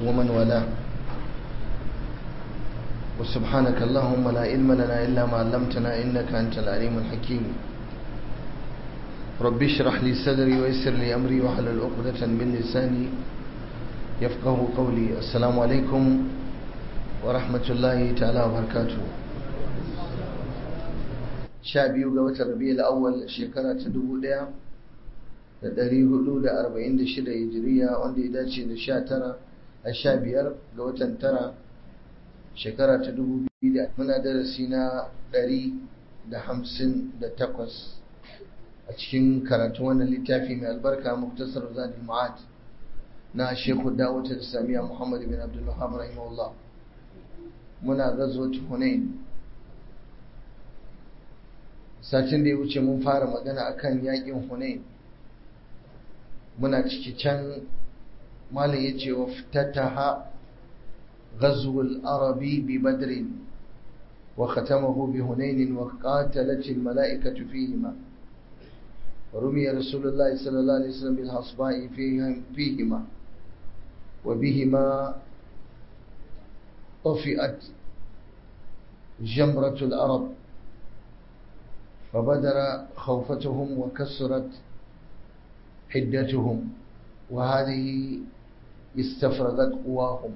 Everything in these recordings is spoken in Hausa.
ومن والاه وسبحانك اللهم لا علم لنا إلا ما علمتنا إنك أنت العليم الحكيم رب اشرح لي صدري ويسر لي أمري واحلل عقدة من لساني يفقه قولي السلام عليكم ورحمة الله تعالى وبركاته sha biyu ga watan rabi'ul awwal shekara ta dubu ɗaya da ɗari hudu da arba'in da shida hijiriya wanda ya dace da sha tara a sha biyar ga watan tara shekara ta dubu biyu da muna darasi na ɗari da hamsin da takwas a cikin karatun wannan littafi mai albarka muktasar zadil ma'ad na shekhu dawud islamiyya muhammad bin abdul wahab rahimahullah muna gazo hunain satin da ya wuce mun fara magana akan yakin hunain muna ciki can malam ya ce wa fitataha ghazwul arabi bi badrin wa khatamahu bi hunain wa qatalat al malaikatu fihima ورمي رسول الله صلى الله عليه وسلم بالحصباء فيهما وبهما طفئت جمرة العرب فبدر خوفتهم وكسرت حدتهم وهذه استفرغت قواهم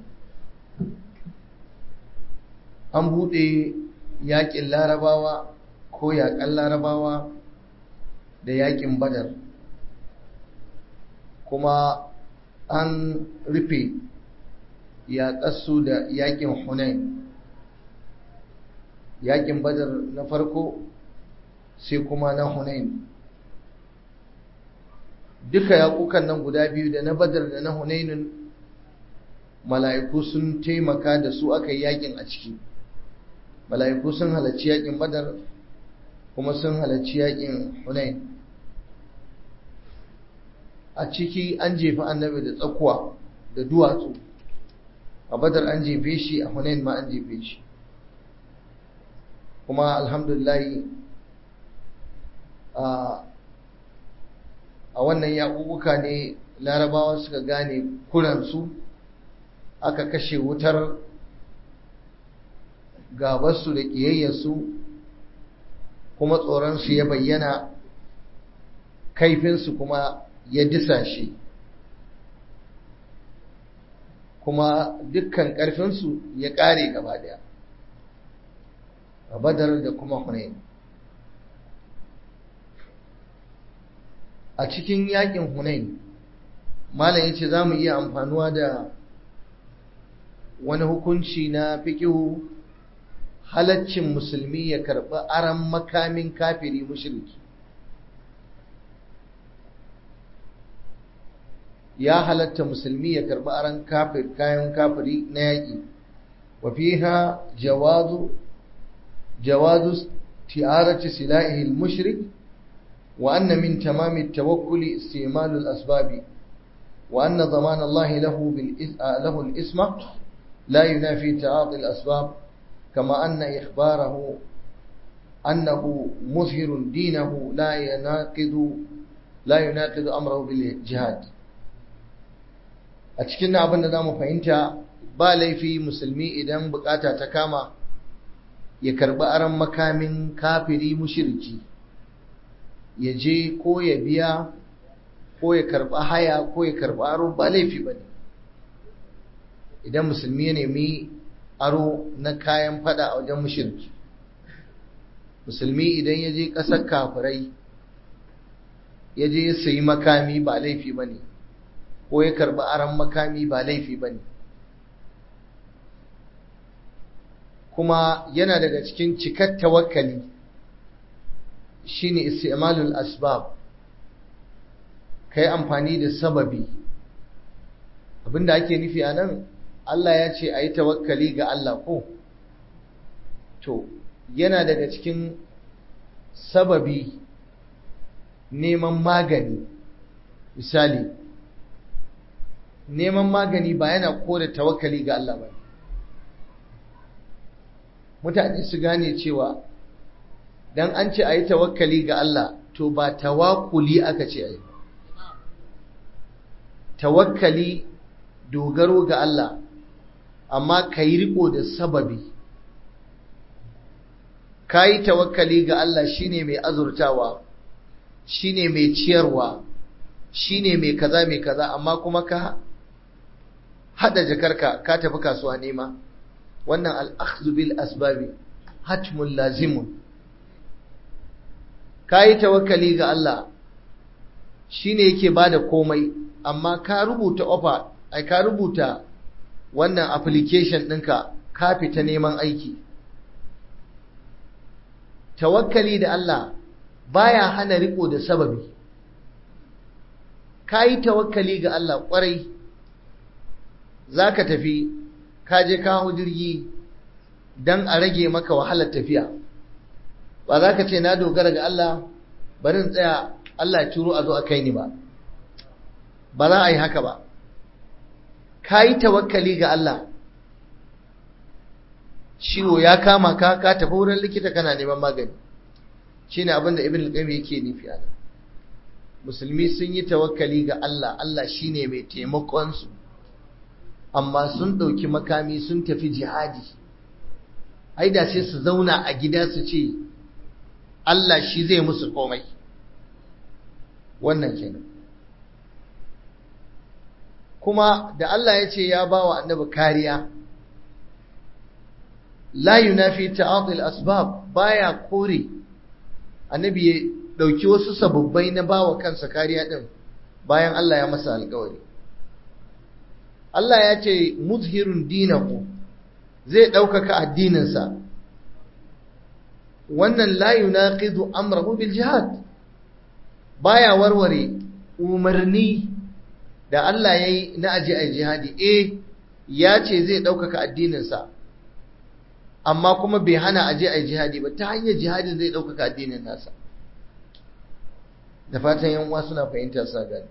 an buɗe yaƙin larabawa ko yaƙan larabawa da yaƙin badar kuma an rufe yaƙarsu da yaƙin hunain yaƙin badar na farko sai kuma na Hunain duka yaƙukan nan guda biyu da na Badar da na Hunainin mala'iku sun taimaka da su aka yi yaƙin a ciki mala'iku sun halarci yaƙin Badar kuma sun halarci yaƙin Hunain a ciki an jefi annabi da tsakuwa da duwatsu a Badar an jefe shi a Hunain ma an jefe shi kuma alhamdulillah a wannan yaƙuƙuka ne larabawa suka gane kuransu aka kashe wutar gabarsu da ƙiyayyarsu kuma tsoronsu ya bayyana kaifinsu kuma ya disa shi kuma dukkan ƙarfinsu ya ƙare gaba ɗaya a badar da kuma hunayen a cikin yakin hunain malam yace za mu iya amfanuwa da wani hukunci na fikihu halaccin musulmi ya karɓi aran makamin kafiri mushriki ya halatta musulmi ya karɓi aran kafir kayan kafiri na yaƙi wa fiha jawazu jawazu ti'arati silahi al-mushrik وأن من تمام التوكل استعمال الأسباب وأن ضمان الله له, له الإسم لا ينافي تعاطي الأسباب كما أن إخباره أنه مظهر دينه لا يناقض لا يناقض أمره بالجهاد أتكلم أبن دام فإنت بالي في مسلمي إذن بقاتا تكاما يكرب أرم مكام كافري مشركي ya je ko ya biya ko ya karba haya ko ya karba aro ba laifi ba ne idan musulmi ya nemi aro na kayan fada a wajen mushirki musulmi idan ya je ƙasar kafirai ya je ya sayi makami ba laifi ba ne ko ya karba aron makami ba laifi ba ne kuma yana daga cikin cikar tawakkali shine istimalul asbab kai amfani da sababi abinda ake nufi a nan Allah ya ce a yi tawakkali ga Allah ko to yana daga cikin sababi neman magani misali neman magani ba yana kore tawakkali ga Allah ba mutane su gane cewa dan an ce a yi tawakkali ga Allah to ba tawakuli aka ce a yi tawakkali dogaro ga Allah amma ka yi riko da sababi ka yi tawakkali ga Allah shine mai azurtawa shine mai ciyarwa shine mai kaza mai kaza amma kuma ka hada jakarka ka tafi kasuwa nema wannan al-akhdhu bil asbabi hatmun lazimun ka yi tawakkali ga Allah shine yake bada komai amma ka rubuta offer ai ka rubuta wannan application ɗinka ka fita neman aiki tawakkali da Allah baya hana riko da sababi ka yi tawakkali ga Allah ƙwarai za ka tafi ka je kawo jirgi don a rage maka wahalar tafiya ba za ka ce na dogara ga Allah bari in tsaya Allah ya turo a zo a kai ni ba ba za a yi haka ba ka yi tawakkali ga Allah ciwo ya kama ka ka tafi wurin likita kana neman magani shine abin da ibn al-qayyim yake nufi ana musulmi sun yi tawakkali ga Allah Allah shine mai taimakon su amma sun dauki makami sun tafi jihadi ai da sai su zauna a gida su ce Allah shi zai musu komai wannan kenan kuma da Allah ya ce ya ba wa annabi kariya la yunafi ta'atil asbab baya kore annabi ya dauki wasu sababbai na bawa kansa kariya din bayan Allah ya masa alƙawari Allah ya ce muzhirun dinahu zai ɗaukaka addininsa wannan la yunaqidu amrahu bil jihad baya warware umarni da Allah ya yi na aji a jihadi eh ya ce zai ɗaukaka addininsa amma kuma bai hana aje a jihadi ba ta hanyar jihadin zai ɗaukaka addinin nasa da fatan yan uwa suna fahimtar sa gani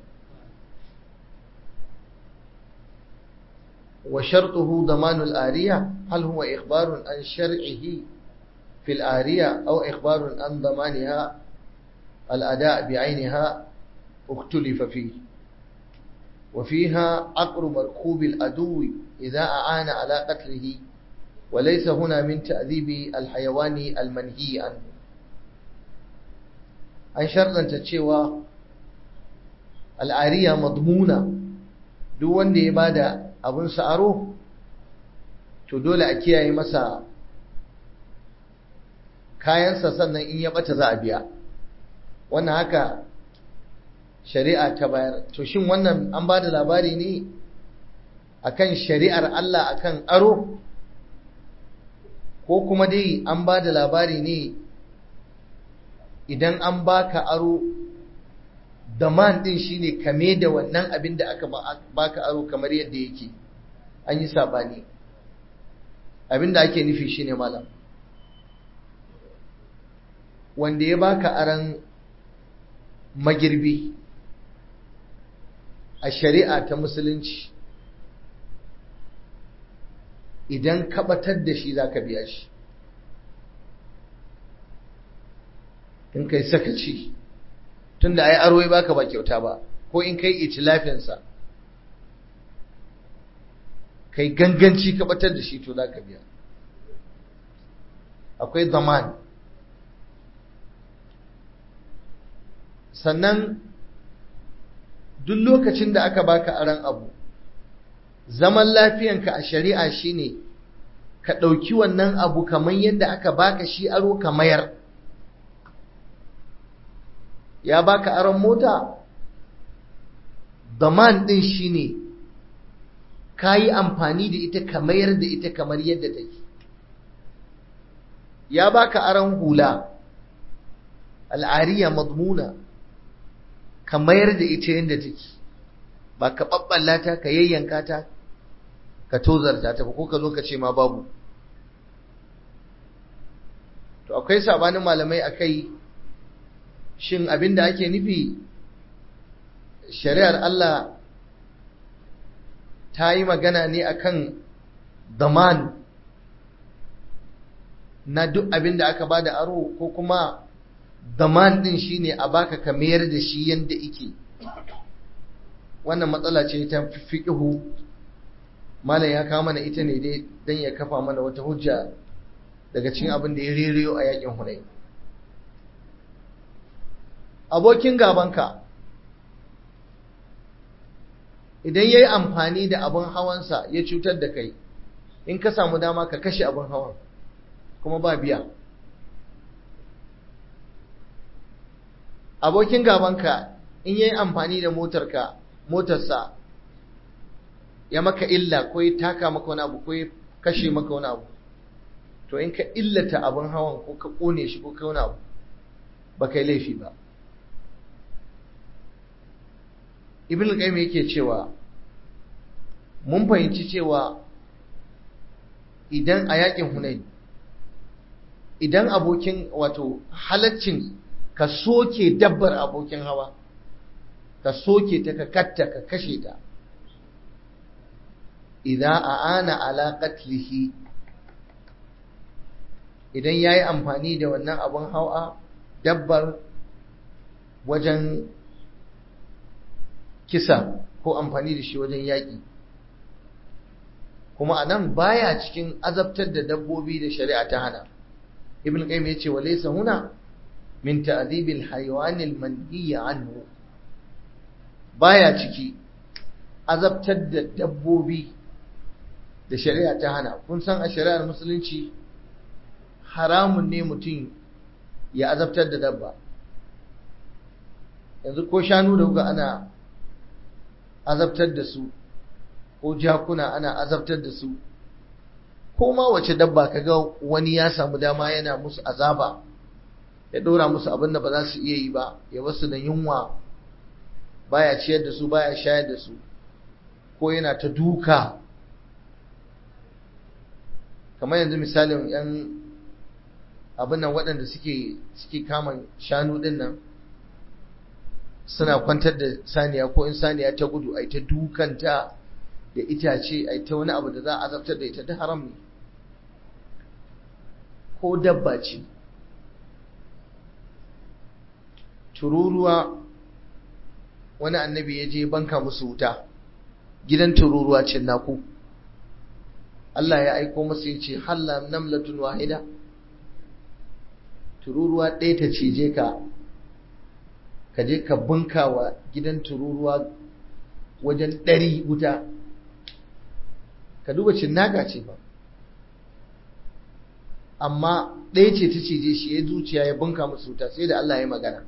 wa shartuhu damanul ariya hal huwa ikhbarun an shar'ihi fil ariya aw ikhbarun an damaniha al ada' bi 'ainiha اختلف فيه وفيها عقر مركوب الأدو إذا أعان على قتله وليس هنا من تأذيب الحيوان المنهي عنه أي شرطا تتشوى العارية مضمونة دون دي إبادة أبن سأروه تدول أكيا مسا kayansa sannan in ya bata za a biya wannan haka shari'a ta bayar to shin wannan an ba da labari ne akan shari'ar Allah akan aro ko kuma dai an ba da labari ne idan an baka aro daman din shine kame da wannan abin da aka baka aro kamar yadda yake an yi sabani abin da ake nufi shine malam wanda ya baka aran magirbi a shari'a ta musulunci idan kabatar da shi za ka biya shi in kai sakaci tun da ai arwai baka ba kyauta ba ko in kai itilafinsa kai ganganci kabatar da shi to za ka biya akwai zaman sannan duk lokacin da aka baka aran abu zaman lafiyanka a shari'a shine ka ɗauki wannan abu kamar yadda aka baka shi aro ka mayar ya baka aron mota daman ɗin shine ka yi amfani da ita ka mayar da ita kamar yadda take ya baka aron hula al'ariya madmuna ka mayar da ita yadda take ba ka ɓaɓɓalla ta ka yayyanka ta ka tozarta ta ba ko ka zo ka ce ma babu to akwai sabanin malamai akai shin abin da ake nufi shari'ar Allah ta yi magana ne akan zaman na duk abin da aka bada aro ko kuma zaman din shine a baka ka mayar da shi yanda ike wannan matsala ce ta fiqhu malam ya kawo mana ita ne dai don ya kafa mana wata hujja daga cikin abin da ya reriyo a yakin hunai abokin gabanka idan ya yi amfani da abin hawansa ya cutar da kai in ka samu dama ka kashe abin hawan kuma ba biya abokin gabanka in ya yi amfani da motarka motarsa ya maka illa ko ya taka maka wani abu ko ya kashe maka wani abu to in ka illata abin hawan ko ka kone shi ko ka wani abu ba kai laifi ba ibn qayyim yake cewa mun fahimci cewa idan a yakin hunain idan abokin wato halaccin ka soke dabbar abokin hawa ka soke ta ka katta ka kashe ta idan a'ana ala qatlihi idan yayi amfani da wannan abun hawa dabbar wajen kisa ko amfani da shi wajen yaƙi kuma anan baya cikin azabtar da dabbobi da shari'a ta hana ibn qayyim yace wa laysa huna min ta'dhibil hayawanil manhiy anhu baya ciki azabtar da dabbobi da shari'a ta hana kun san a shari'ar musulunci haramun ne mutum ya azabtar da dabba yanzu ko shanu da kuka ana azabtar da su ko jakuna ana azabtar da su ko ma wace dabba kaga wani ya samu dama yana musu azaba ya dora musu abin da ba za su iya yi ba ya basu da yunwa baya ciyar da su baya shayar da su ko yana ta duka kamar yanzu misalin yan abin nan waɗanda suke suke kama shanu ɗin nan suna kwantar da saniya ko in saniya ta gudu ai ta dukanta da itace ai ta wani abu da za a azabtar da ita da haram ne ko dabba ce tururuwa wani annabi ya je banka musu wuta gidan tururuwa ce naku Allah ya aiko masa ya ce halla namlatun wahida tururuwa ɗaya ta cije ka ka je ka bunka wa gidan tururuwa wajen ɗari wuta ka duba cinnaka ce ba amma ɗaya ce ta cije shi ya zuciya ya bunka musu wuta sai da Allah ya magana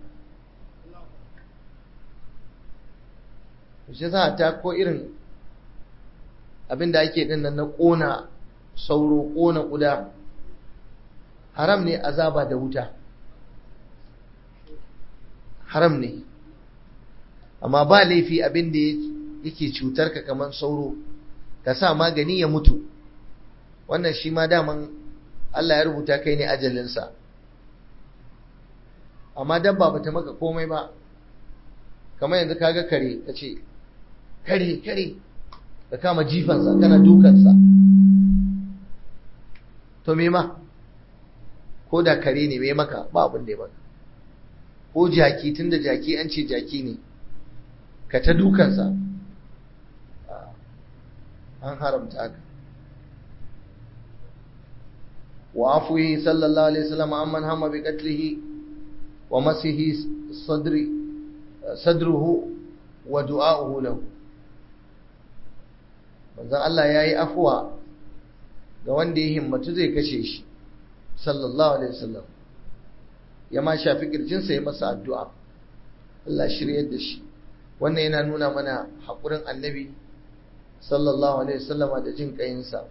shi sa ta ko irin abin da ake ɗin nan na ƙona sauro ƙona ƙuda haram ne azaba da wuta haram ne amma ba laifi abin da yake cutar ka kamar sauro ka sa magani ya mutu wannan shi ma daman Allah ya rubuta kai ne ajalinsa amma dabba bata maka komai ba kamar yanzu kaga kare ka ce kare kare ka kama jifansa kana dukansa to me ma ko da kare ne me maka ba abin da ya maka ko jaki tunda jaki an ce jaki ne ka ta dukansa an haramta haka wa afuhi sallallahu alaihi wasallam amman hamma bi qatlihi wa masihi sadri sadruhu wa du'a'uhu lahu manzon Allah yayi afuwa ga wanda ya himmatu zai kashe shi sallallahu alaihi wasallam ya ma shafi kirjinsa ya masa addu'a Allah shiryar da shi wannan yana nuna mana haƙurin annabi sallallahu alaihi wasallama da jin ƙayinsa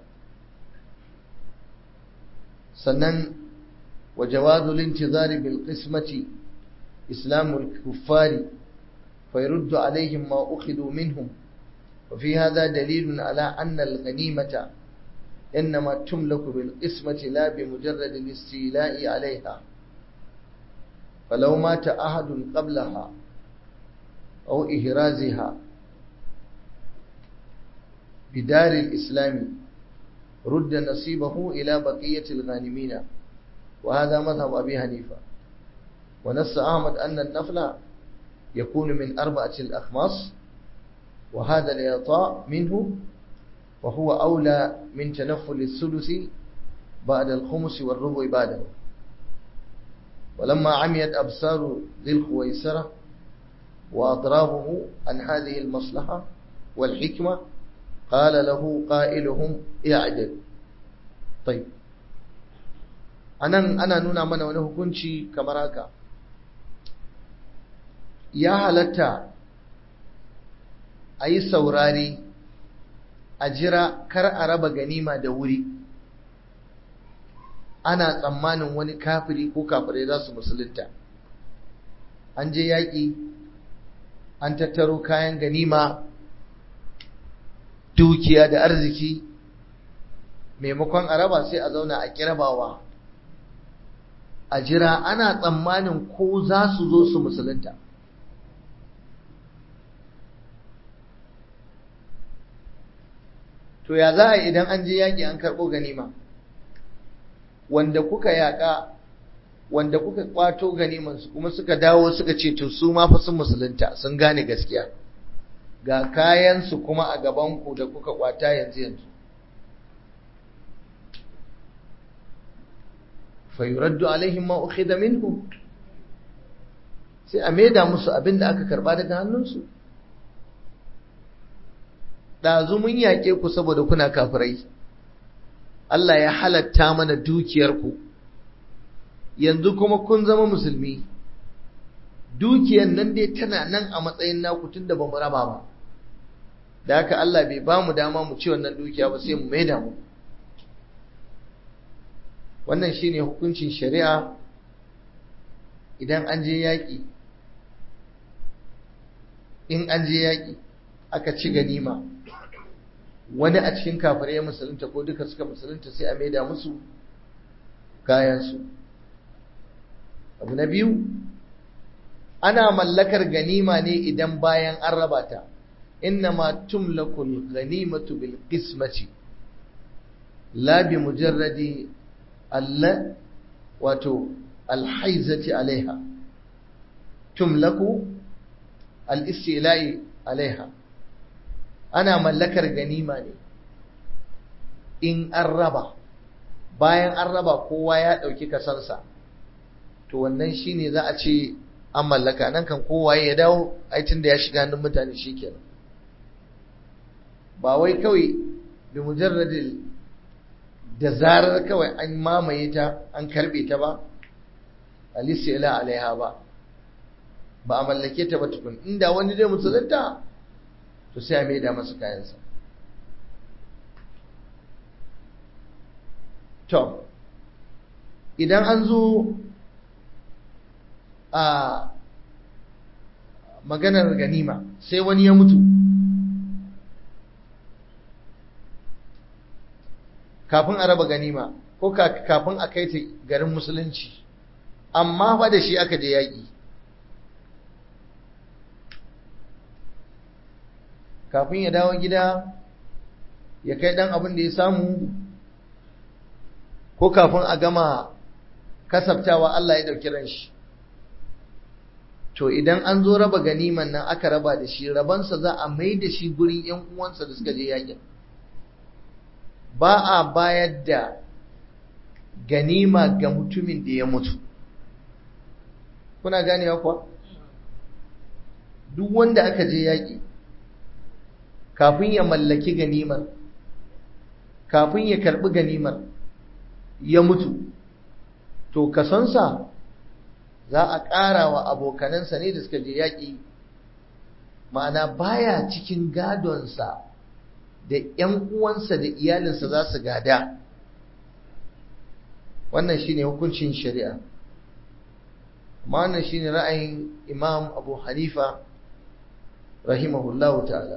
sannan wa jawazul intizari bil qismati islamul kuffari fa yurdu alaihim ma ukhidu minhum wa fi hadha dalilun ala anna al ghanimata إنما تملك بالقسمة لا بمجرد الاستيلاء عليها فلو مات أحد قبلها أو إهرازها بدار الإسلام رد نصيبه إلى بقية الغانمين وهذا مذهب أبي حنيفة ونص أحمد أن النفل يكون من أربعة الأخماس وهذا الإعطاء منه وهو أولى من تنفل الثلث بعد الخمس والربع بعده ولما عميت أبصار ذي الخويسرة وأضرابه عن هذه المصلحة والحكمة قال له قائلهم اعدل طيب anan ana nuna mana wani hukunci kamar haka ya halatta a yi saurari a jira kar a raba ganima da wuri ana tsammanin wani kafiri ko kafirai za su musulunta an je yaƙi an tattaro kayan ganima dukiya da arziki maimakon a raba sai a zauna a kirabawa a jira ana tsammanin ko za su zo su musulunta to ya za a idan an je yaƙi an karɓo ganima wanda kuka yaƙa wanda kuka kwato ganimansu kuma suka dawo suka ce to su ma fa sun musulunta sun gane gaskiya ga kayansu kuma a gabanku da kuka kwata yanzu yanzu fa yuraddu alaihim ma ukhidha minhu sai a maida musu abin da aka karba daga hannunsu ɗazu mun yaƙe ku saboda kuna kafirai Allah ya halatta mana dukiyarku yanzu kuma kun zama musulmi dukiyar nan dai tana nan a matsayin naku tun da ba mu raba ba da haka Allah bai ba mu dama mu ci wannan dukiya ba sai mu maida mu wannan shine hukuncin shari'a idan an je yaƙi in an je yaƙi aka ci ganima wani a cikin kafirai ya musulunta ko duka suka musulunta sai a maida musu kayansu abu na biyu ana mallakar ganima ne idan bayan an raba ta innama tumlakul ganimatu bil qismati la bi mujarradi alla wato alhaizati alaiha tumlaku al-istila'i alaiha ana mallakar ganima ne in an raba bayan an raba kowa ya ɗauki kasansa to wannan shine za a ce an mallaka nan kan kowa ya dawo aitin da ya shiga hannun mutane shikenan ba wai kawai bi mujarradil da zarar kawai an mamaye ta an karbe ta ba alisila alaiha ba ba a mallake ta ba tukun inda wani dai musulunta to sai a maida masa kayansa to idan an zo a maganar ganima sai wani ya mutu kafin a raba ganima ko kafin a kai ta garin musulunci amma fa da shi aka je yaƙi kafin ya dawo gida ya kai ɗan abin da ya samu ko kafin a gama kasabtawa Allah ya ɗauki ran shi to idan an zo raba ganiman nan aka raba da shi rabansa za a mai da shi gurin ‘yan uwansa da suka je yakin ba a bayar da ganima ga mutumin da ya mutu kuna ganewa kuwa duk wanda aka je yaƙi kafin ya mallaki ganimar kafin ya karɓi ganimar ya mutu to kasonsa za a ƙara wa abokanansa ne da suka je yaƙi ma'ana baya cikin gadonsa da ‘yan uwansa da iyalinsa za su gada wannan shi ne hukuncin shari'a amma wannan shi ne ra'ayin imam abu hanifa rahimahullahu ta'ala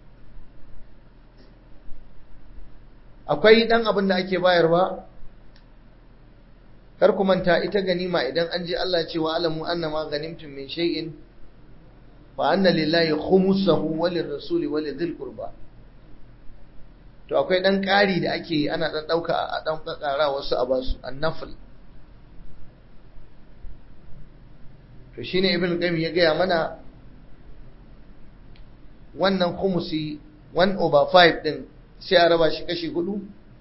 akwai ɗan abin da ake bayarwa kar ku manta ita ganima idan an je Allah cewa alamu annama ganimtum min shay'in fa anna lillahi khumsahu wa lirrasuli wa lidhil qurba to akwai dan ƙari da ake yi ana dan dauka a dan kakara wasu a basu annafl to shine ibn qayyim ya gaya mana wannan khumsi 1 over 5 din sai a raba shi kashi hudu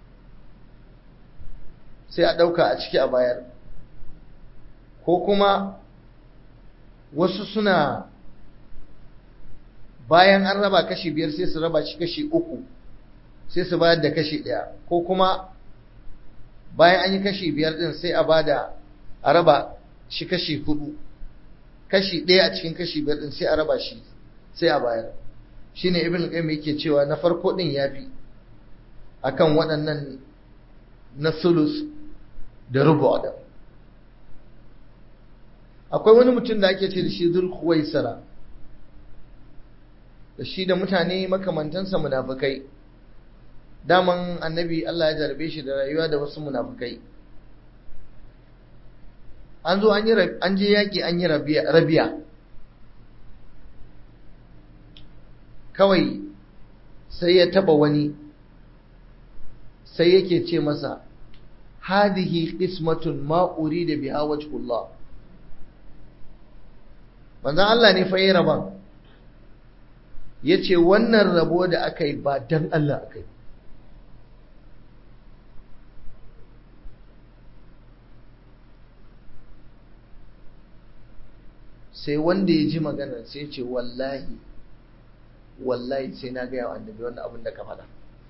sai a ɗauka a ciki a bayar ko kuma wasu suna bayan an raba kashi biyar sai su raba shi kashi uku sai su bayar da kashi ɗaya ko kuma bayan an yi kashi biyar ɗin sai a bada a raba shi kashi hudu kashi ɗaya a cikin kashi biyar ɗin sai a raba shi sai a bayar shine ibn qayyim yake cewa na farko ɗin yafi akan waɗannan na sulus da rubu da akwai wani mutum da ake ce da shi zul khuwaisara da shi da mutane makamantansa munafukai daman annabi Allah ya jarabe shi da rayuwa da wasu munafukai an zo an je yaƙi an yi rabiya kawai sai ya taba wani sai yake ce masa hadihi qismatun ma urida biha wajhullah manzon Allah ne fa yayi raban yace wannan rabo da aka yi ba dan Allah aka yi sai wanda ya ji magana sai ce wallahi wallahi sai na gaya wa annabi wannan abin da ka faɗa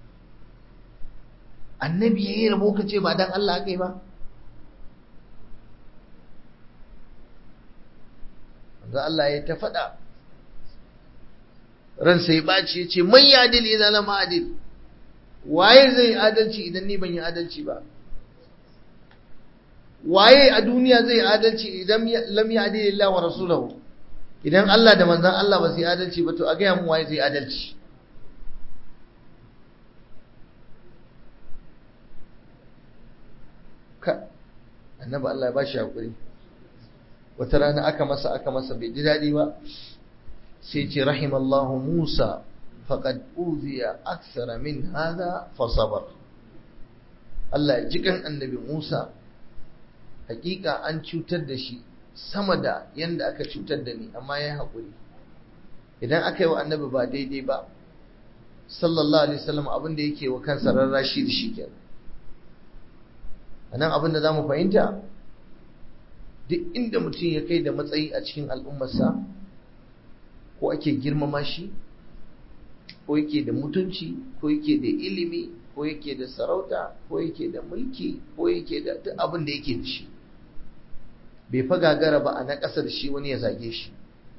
annabi ya yi rabo ka ce ba dan Allah aka yi ba ga Allah ya ta faɗa ran sai ɓaci ya ce man yadil idan lam adil waye zai adalci idan ni ban yi adalci ba waye a duniya zai adalci idan lam yadil Allah wa rasulahu idan Allah da manzon Allah ba su yi adalci ba to a gaya mu waye zai adalci ka annabi Allah ya bashi hakuri wata rana aka masa aka masa bai ji daɗi ba sai ce rahimallahu Musa faqad uziya akthara min hada fa sabar Allah ya jikan annabi Musa hakika an cutar da shi sama da yanda aka cutar da ni amma ya haƙuri idan aka yi wa annabi ba daidai ba sallallahu alaihi wasallam abin da yake wa kansa rarrashi da shi kenan anan abin da za mu fahimta duk inda mutum ya kai da matsayi a cikin al'ummarsa ko ake girmama shi ko yake da mutunci ko yake da ilimi ko yake da sarauta ko yake da mulki ko yake da duk abin da yake da shi bai fa gagara ba a na ƙasa da shi wani ya zage shi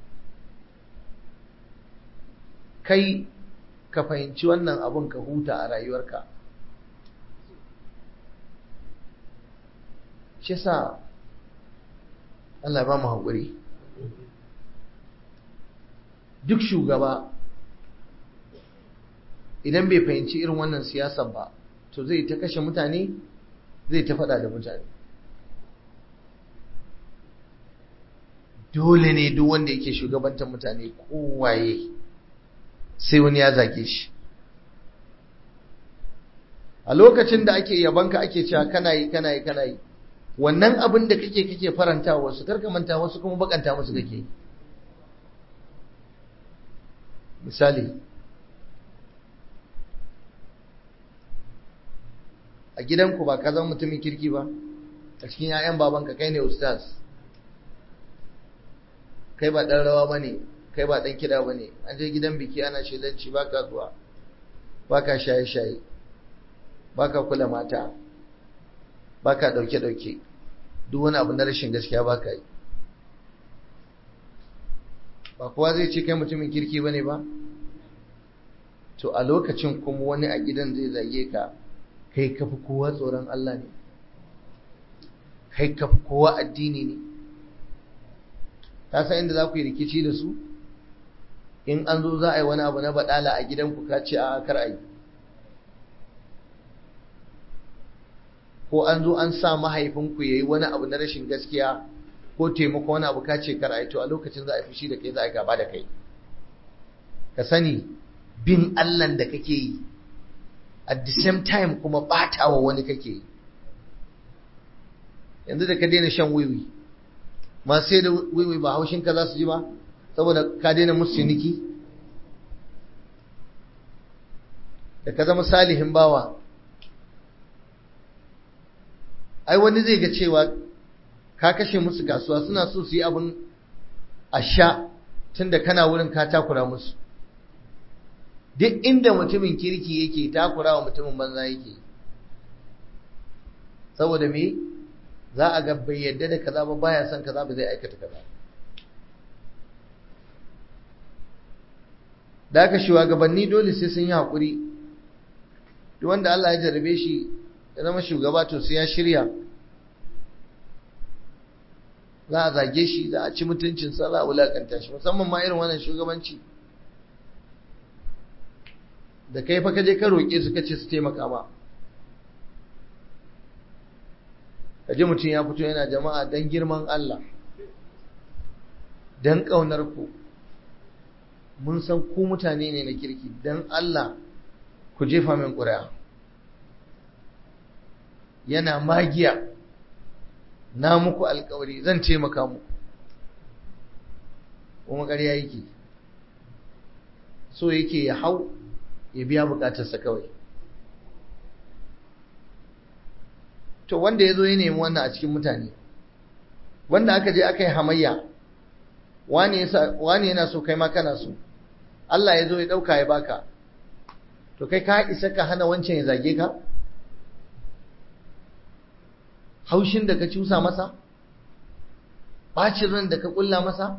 kai ka fahimci wannan abin ka huta a rayuwarka shi sa Allah ba mu haƙuri duk shugaba idan bai fahimci irin wannan siyasar ba to zai ta kashe mutane zai ta faɗa da mutane dole ne duk wanda yake shugabantar mutane kowaye sai wani ya zage shi a lokacin da ake yabanka ake cewa kana yi kana yi kana yi wannan abin da kake kake faranta wasu karka manta wasu kuma bakanta musu kake misali a gidanku ba ka zama mutumin kirki ba a cikin 'ya'yan babanka kai ne ustaz kai ba ɗan rawa ba ne kai ba ɗan kiɗa ba ne an je gidan biki ana shelanci ba ka zuwa ba ka shaye-shaye ba ka kula mata ba ka ɗauke-ɗauke duk wani abu na rashin gaskiya ba ka yi ba kowa zai ce kai mutumin kirki ba ne ba to a lokacin kuma wani a gidan zai zage ka kai kafi kowa tsoron Allah ne kai kafi kowa addini ne ta san inda za ku yi rikici da su in an zo za a yi wani abu na baɗala a gidanku ka ce a kar a yi ko an zo an sa mahaifinku ya yi wani abu na rashin gaskiya ko taimako wani abu ka ce kar a yi to a lokacin za a fushi da kai za a gaba da kai ka sani bin allan da kake yi at the same time kuma ɓatawa wani kake yi yanzu da ka daina shan wiwi masu sai da wiwi ba haushinka za su ji ba saboda ka daina musu ciniki da ka zama salihin bawa ai wani zai ga cewa ka kashe musu kasuwa suna so su yi abin a sha tun da kana wurin ka takura musu duk inda mutumin kirki yake takura wa mutumin banza yake saboda me za a ga bai yadda da kaza ba baya son kaza ba zai aikata kaza da aka shugabanni dole sai sun yi haƙuri duk wanda Allah ya jarabe shi ya zama shugaba to sai ya shirya za a zage shi za a ci mutuncinsa za a wulakanta shi musamman ma irin wannan shugabanci da kai fa kaje ka roƙe su kace su taimaka ma kaje mutum ya fito yana jama'a dan girman Allah dan ƙaunar ku mun san ku mutane ne na kirki dan Allah ku jefa min ƙuri'a yana magiya na muku alkawari zan taimaka muku kuma ƙarya yake so yake ya hau ya biya bukatarsa kawai to wanda ya zo ya nemi wannan a cikin mutane wanda aka je aka yi hamayya wani yana so kai ma kana so Allah ya zo ya ɗauka ya baka to kai ka isa ka hana wancan ya zage ka haushin da ka cusa masa bacin ran da ka kulla masa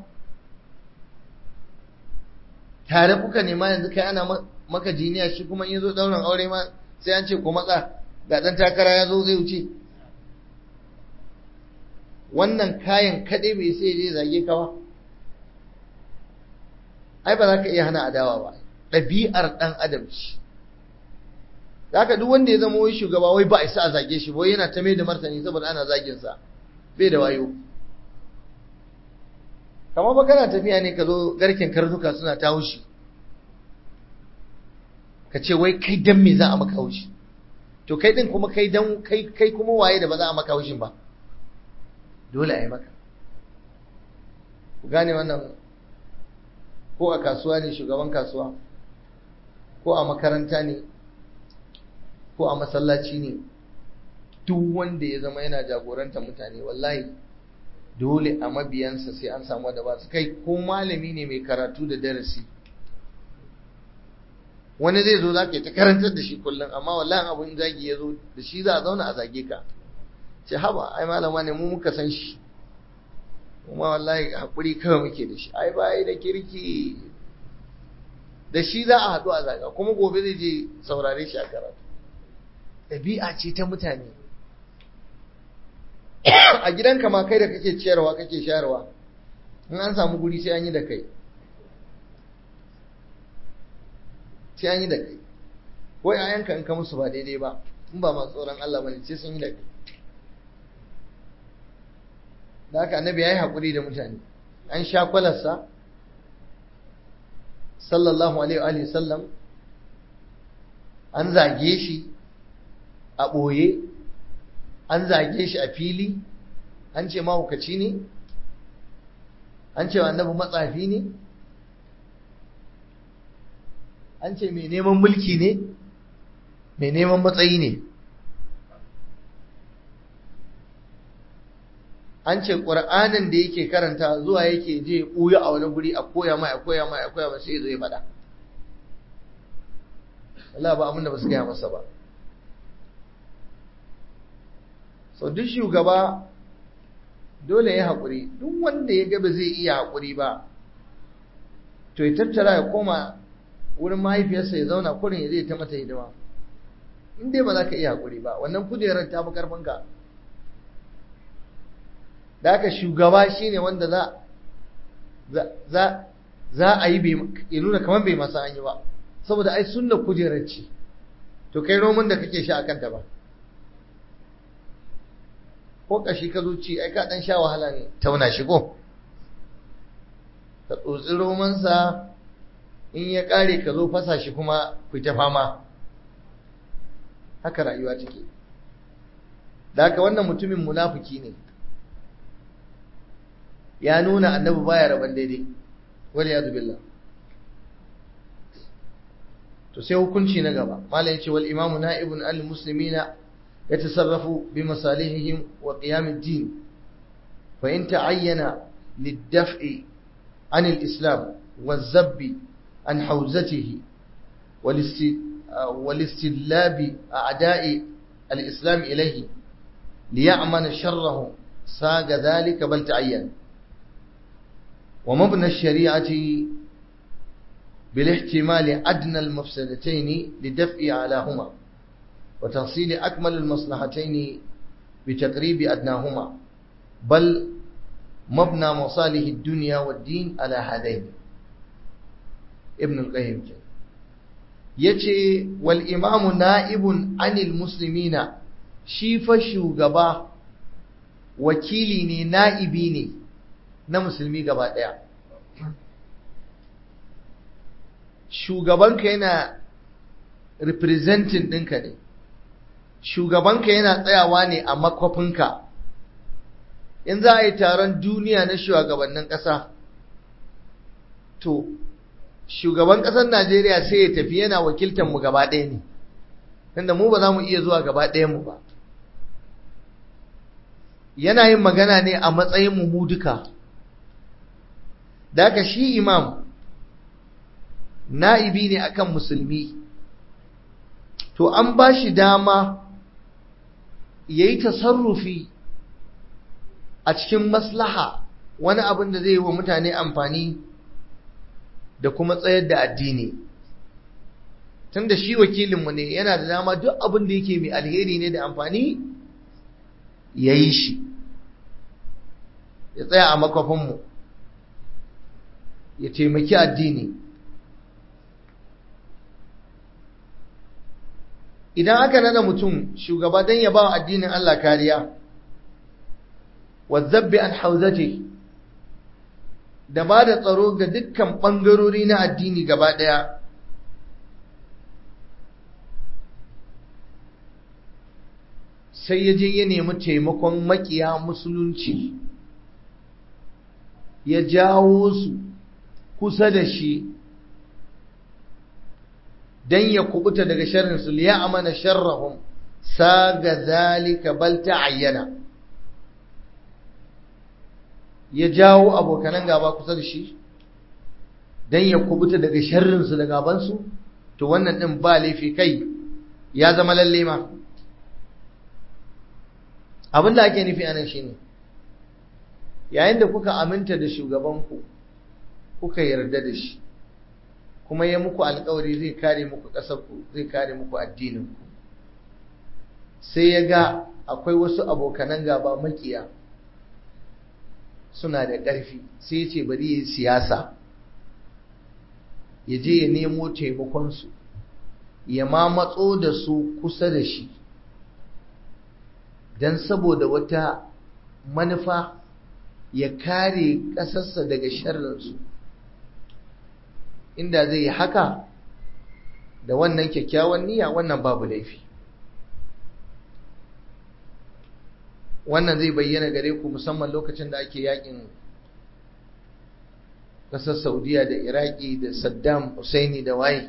tare kuka nema yanzu kai ana maka jiniya shi kuma in zo daurin aure ma sai an ce ko matsa ga dan takara ya zo zai wuce wannan kayan kaɗai bai sai je zage ka ba ai ba za ka iya hana adawa ba ɗabi'ar ɗan adam ce haka duk wanda ya zama wai shugaba wai ba isa a zage shi wai yana ta mai da martani saboda ana zagin sa bai da wayo kamar ba kana tafiya ne ka zo garken karnuka suna ta haushi ka ce wai kai dan me za a maka haushi to kai din kuma kai dan kai kai kuma waye da ba za a maka haushin ba dole a yi maka ku gane wannan ko a kasuwa ne shugaban kasuwa ko a makaranta ne ko a masallaci ne duk wanda ya zama yana jagoranta mutane wallahi dole a mabiyansa sai an samu da ba su kai ko malami ne mai karatu da darasi wani zai zo za ka yi ta karantar da shi kullum amma wallahi abin zagi ya zo da shi za a zauna a zage ka ce haba ai malama ne mu muka san shi kuma wallahi haƙuri kawai muke da shi ai ba da kirki da shi za a haɗu a zaga kuma gobe zai je saurare shi a karatu ɗabi'a ce ta mutane a gidanka ma kai da kake ciyarwa kake shayarwa in an samu guri sai an yi da kai sai an yi da kai ko yayanka in ka musu ba daidai ba in ba masu tsoron Allah bane sai sun yi da kai da haka annabi ya yi haƙuri da mutane an sha kwalarsa sallallahu alaihi wa sallam an zage shi a ɓoye an zage shi a fili an ce mahaukaci ne an ce annabi matsafi ne an ce mai neman mulki ne mai neman matsayi ne an ce ƙur'anin da yake karanta zuwa yake je ɓuya a wani guri a koya mai a koya mai a koya mai sai zo ya faɗa Allah ba abinda ba su gaya masa ba so duk shugaba dole ya haƙuri duk wanda ya gaba zai iya haƙuri ba to ya tattara ya koma wurin mahaifiyarsa ya zauna kurin ya zai ta mata hidima in dai ba za ka iya haƙuri ba wannan kujerar ta fi ƙarfinka da haka shugaba shine wanda za za za a yi ya nuna kamar bai masa an yi ba saboda ai sunna kujerar ce to kai roman da kake sha a kanta ba ko kashi ka zo ci ai ka dan sha wahala ne tauna shi ko ka tsotsi romansa in ya kare ka zo fasa shi kuma ku ta fama haka rayuwa take da haka wannan mutumin munafiki ne ya nuna annabi baya raban daidai wal yadu billah to sai hukunci na gaba malai yace wal imamu na'ibun al muslimina yatasarrafu bi masalihihim wa qiyam ad-din fa in ta'ayyana lid-daf'i an al-islam والذب عن حوزته والاستلاب أعداء الإسلام إليه ليعمل شرهم ساق ذلك بل تعين ومبنى الشريعة بالاحتمال أدنى المفسدتين لدفع علاهما وتحصيل أكمل المصلحتين بتقريب أدناهما بل مبنى مصالح الدنيا والدين على هذين ابن القيم yace wal imamu na'ibun anil muslimina shi fa shugaba wakili ne na'ibi ne na musulmi gaba daya shugabanka yana representing ɗinka ne shugabanka yana tsayawa ne a makwafinka in za a yi taron duniya na shugabannin ƙasa to shugaban ƙasar najeriya sai ya tafi yana wakiltar mu gaba ɗaya ne tunda mu ba za mu iya zuwa gaba ɗayan mu ba yana yin magana ne a matsayin mu duka da haka shi imam na'ibi ne akan musulmi to an ba shi dama ya yi tasarrufi a cikin maslaha wani abin da zai yi wa mutane amfani da kuma tsayar da addini tun da shi wakilinmu ne yana da dama duk abin da yake mai alheri ne da amfani ya yi shi ya tsaya a makwafinmu ya taimaki addini idan aka nada mutum shugaba don ya ba wa addinin Allah kariya wazzabbi an hauzati da ba da tsaro ga dukkan ɓangarori na addini gaba ɗaya sai ya je ya nemi taimakon makiya musulunci ya jawo su kusa da shi dan ya kubuta daga sharrin su liya amana sharrahum saga zalika bal ta'ayyana ya jawo abokanan gaba kusa da shi dan ya kubuta daga sharrin su da gaban su to wannan din ba laifi kai ya zama lalle ma abin da ake nufi anan shine yayin da kuka aminta da shugabanku kuka yarda da shi kuma ya muku alkawari zai kare muku ƙasarku zai kare muku addininku sai ya ga akwai wasu abokanan gaba makiya suna da ƙarfi sai ya ce bari ya yi siyasa ya je ya nemo taimakonsu ya ma matso da su kusa da shi don saboda wata manufa ya kare ƙasarsa daga sharrinsu inda zai yi haka da wannan kyakkyawan niyya wannan babu laifi wannan zai bayyana gare ku musamman lokacin da ake yakin ƙasar saudiya da iraki da saddam husaini da waye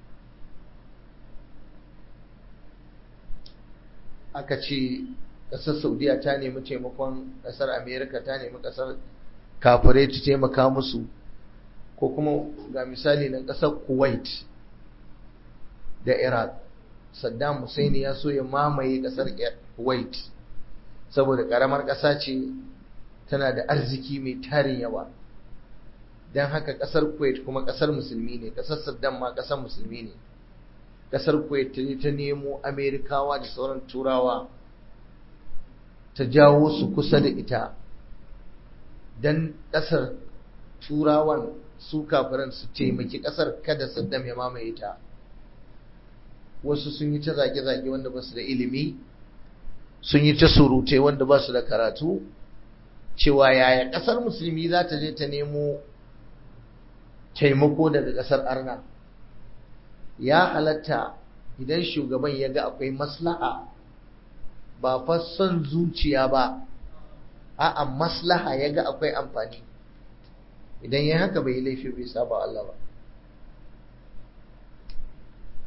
aka ce ƙasar saudiya ta nemi taimakon ƙasar amerika ta nemi ƙasar kafirai ta taimaka musu ko kuma ga misali na ƙasar kuwait da iraq saddam hussein ya so ya mamaye ƙasar kuwait saboda ƙaramar ƙasa ce tana da arziki mai tarin yawa don haka ƙasar kuwait kuma ƙasar musulmi ne ƙasar saddam ma ƙasar musulmi ne ƙasar kuwait ta nemo amerikawa da sauran turawa ta jawo su kusa da ita don ƙasar turawan su kafiran su taimaki ƙasar kada saddam ya mamaye ta wasu sun yi ta zage-zage wanda ba su da ilimi sun yi ta surutai wanda ba su da karatu cewa yaya ƙasar musulmi za ta je ta nemo taimako daga ƙasar arna ya halatta idan shugaban ya ga akwai maslaha ba fa son zuciya ba a'a maslaha ya ga akwai amfani idan ya haka bai laifi bai saba Allah ba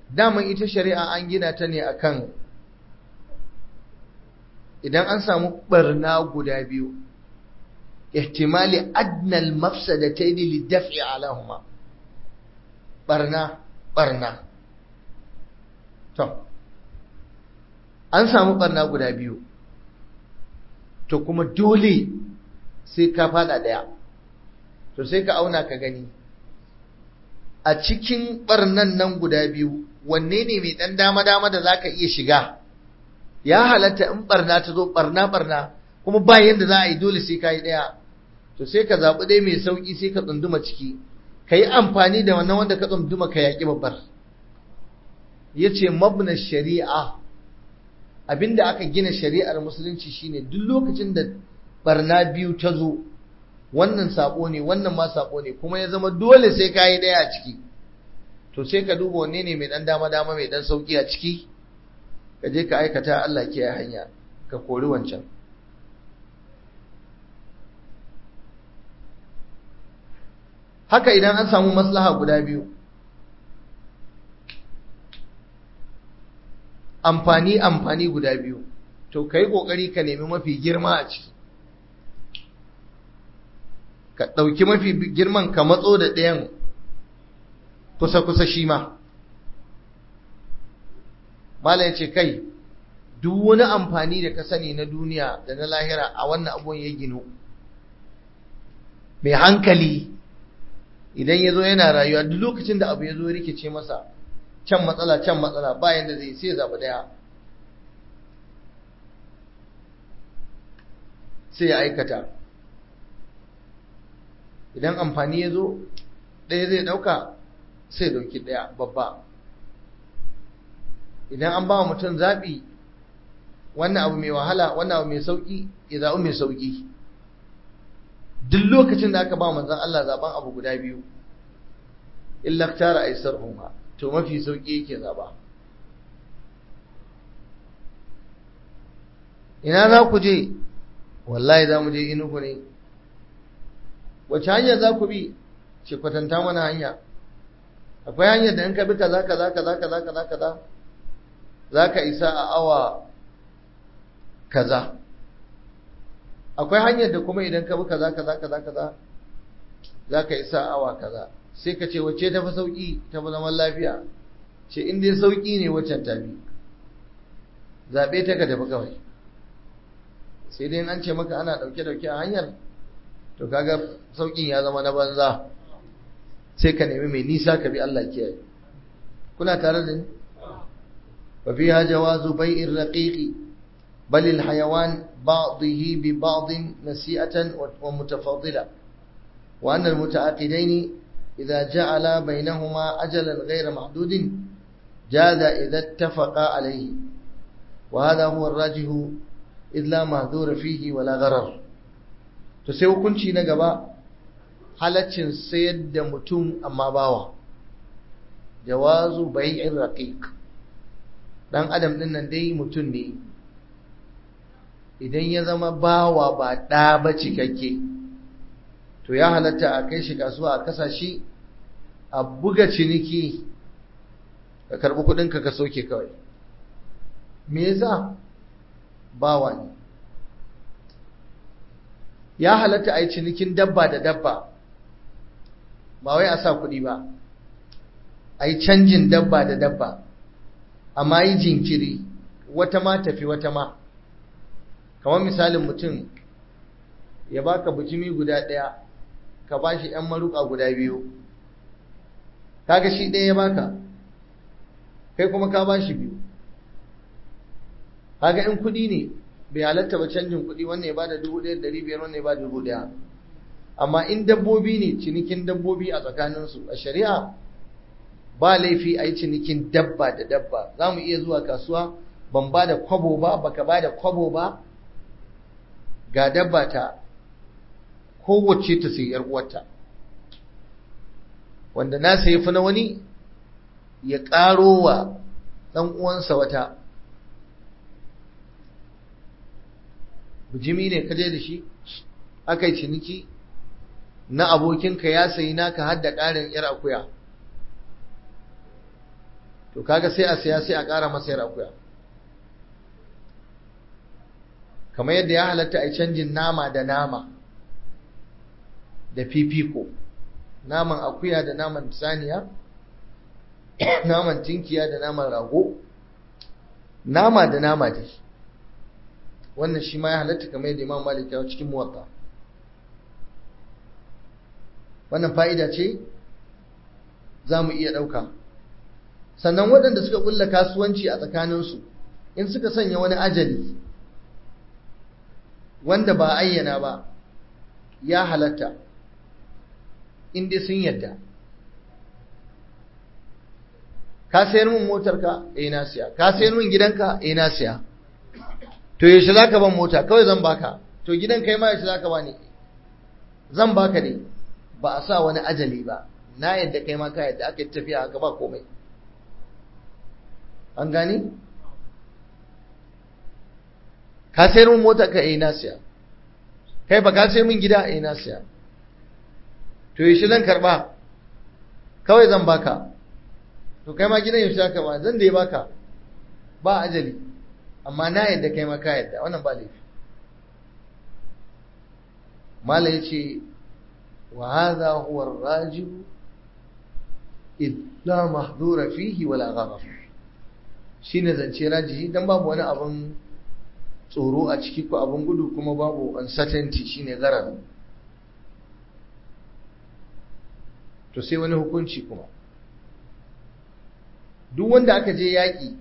daman ita shari'a an gina ta ne akan idan an samu barna guda biyu ihtimali adnal mafsadatayn lidaf'i alahuma barna barna to an samu barna guda biyu to kuma dole sai ka fada daya to sai ka auna ka gani a cikin barnan nan guda biyu wanne ne mai dan dama dama da zaka iya shiga ya halatta in barna ta zo barna barna kuma ba yanda za a yi dole sai ka yi daya to sai ka zaɓi dai mai sauƙi sai ka tsunduma ciki ka yi amfani da wannan wanda ka tsunduma ka yaƙi babbar ya ce mabna shari'a abinda aka gina shari'ar musulunci shine duk lokacin da barna biyu ta zo wannan sabo ne wannan ma sabo ne kuma ya zama dole sai ka yi ɗaya a ciki to sai ka duba wanne ne mai ɗan dama dama mai ɗan sauƙi a ciki ka je ka aikata Allah ke hanya ka kori wancan haka idan an samu maslaha guda biyu amfani amfani guda biyu to kai kokari ka nemi mafi girma a ciki ka ɗauki mafi girman ka matso da ɗayan kusa-kusa shi ma Malam ya ce kai duk wani amfani da ka sani na duniya da na lahira a wannan abun ya gino mai hankali idan ya zo yana rayuwa duk lokacin da abu ya zo rikice masa can matsala can matsala bayan da zai sai zaɓi ɗaya sai ya aikata idan amfani ya zo ɗaya zai ɗauka sai ɗauki ɗaya babba idan an ba wa mutum zaɓi wannan abu mai wahala wannan abu mai sauƙi ya zaɓi mai sauƙi duk lokacin da aka ba manzan Allah zaɓen abu guda biyu illa tara aisar umma to mafi sauƙi yake zaɓa ina za ku je wallahi za mu je inugu ne wace hanyar za ku bi ce kwatanta mana hanya akwai hanyar da in ka bi kaza kaza kaza kaza kaza kaza za ka isa a awa kaza akwai hanyar da kuma idan ka bi kaza kaza kaza kaza za ka isa a awa kaza sai ka ce wacce ta fi sauƙi ta fi zaman lafiya ce in dai sauƙi ne waccan ta bi zaɓe ta ka tafi kawai sai dai an ce maka ana ɗauke-ɗauke a hanyar to kaga sauƙin ya zama na banza sai ka nemi mai nisa ka bi Allah kiyaye kuna tare da ni وفيها جواز بيع الرقيق بل الحيوان بعضه ببعض نسيئة ومتفاضلة وأن المتعاقدين إذا جعل بينهما أجلا غير محدود جاز إذا اتفقا عليه وهذا هو الراجح إذ لا مهذور فيه ولا غرر تسيو كنشي نقبا halaccin sayar da mutum amma bawa jawazu bai'in raqiq dan adam din nan dai mutum ne idan ya zama bawa ba ɗa ba cikakke to ya halatta a kai shi kasuwa a kasa shi a buga ciniki ka karɓi kuɗinka ka soke kawai me yasa bawa ne ya halatta a yi cinikin dabba da dabba ba wai a sa kuɗi ba a yi canjin dabba da dabba amma yi jinkiri wata ma tafi wata ma kamar misalin mutum ya baka bujimi guda ɗaya ka ba shi ‘yan maruka guda biyu kaga shi ɗaya ya baka kai kuma ka ba shi biyu kaga in kuɗi ne bai halatta ba canjin kuɗi wannan ya ba da dubu ɗaya da biyar wannan ya ba da dubu ɗaya amma in dabbobi ne cinikin dabbobi a tsakaninsu a shari'a ba laifi a yi cinikin dabba da dabba za mu iya zuwa kasuwa ban ba da kwabo ba baka ba da kwabo ba ga dabba ta kowace ta sai yar uwarta wanda na sayi fi na wani ya ƙaro wa ɗan uwansa wata bijimi ne kaje da shi aka yi ciniki na abokinka ya sayi naka har da ƙarin yar akuya to to kaga sai a siya sai a ƙara masa yar akuya kamar yadda ya halatta a canjin nama da nama da fifiko naman akuya da naman saniya naman tinkiya da naman rago nama da nama dai wannan shi ma ya halatta kamar yadda imam malik ya cikin muwatta wannan fa'ida ce za mu iya ɗauka sannan waɗanda suka ƙulla kasuwanci a tsakaninsu in suka sanya wani ajali wanda ba ayyana ba ya halatta inda sun yadda ka sayar min motarka eh na siya ka sayar min gidanka eh na siya to yaushe zaka ban mota kawai zan baka to gidan kai ma yaushe zaka bani zan baka ne ba a sa wani ajali ba na yadda kai ma ka yadda aka yi tafiya haka ba komai an gani ka sayar min mota ka eh na siya kai ba ka sayar min gida eh na siya to yaushe zan karba kawai zan baka to kai ma gidan yaushe zaka ba zan da ya baka ba ajali amma na yadda kai ma ka yadda wannan ba laifi mala yace wa hadha huwa ar-rajih id la mahdura fihi wala gharar shine zance rajihi dan babu wani abun tsoro a ciki ko abun gudu kuma babu uncertainty shine garar to sai wani hukunci kuma duk wanda aka je yaƙi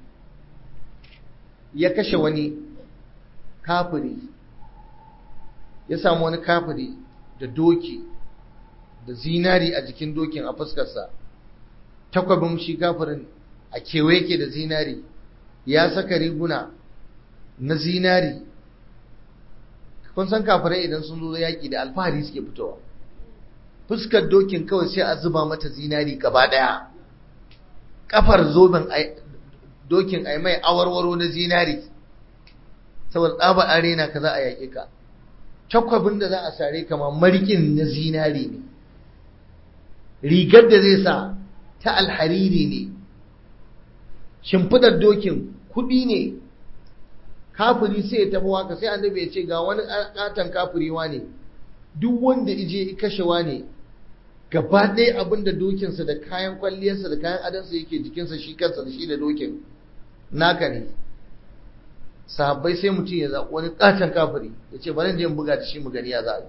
ya kashe wani kafiri ya samu wani kafiri da doki da zinari a jikin dokin a fuskarsa takwabin shi kafirin a kewaye ke da zinari ya saka riguna na zinari kun san kafirai idan sun zo yaƙi da alfahari suke fitowa fuskar dokin kawai sai a zuba mata zinari gaba ɗaya kafar zoben dokin ai mai awarwaro na zinari saboda tsaba arena ka za a yaƙe ka takwabin da za a sare kama markin na zinari ne rigar da zai sa ta alhariri ne shimfidar dokin kuɗi ne kafiri sai ya tafi waka sai annabi ya ce ga wani katon kafiriwa ne duk wanda ije kashewa ne gaba ɗaya abin da dokinsa da kayan kwalliyarsa da kayan adansa yake jikinsa shi kansa da shi da dokin naka ne sahabbai sai mutum ya zaɓi wani ƙaton kafiri ya ce bari je in buga da shi mu gani ya za a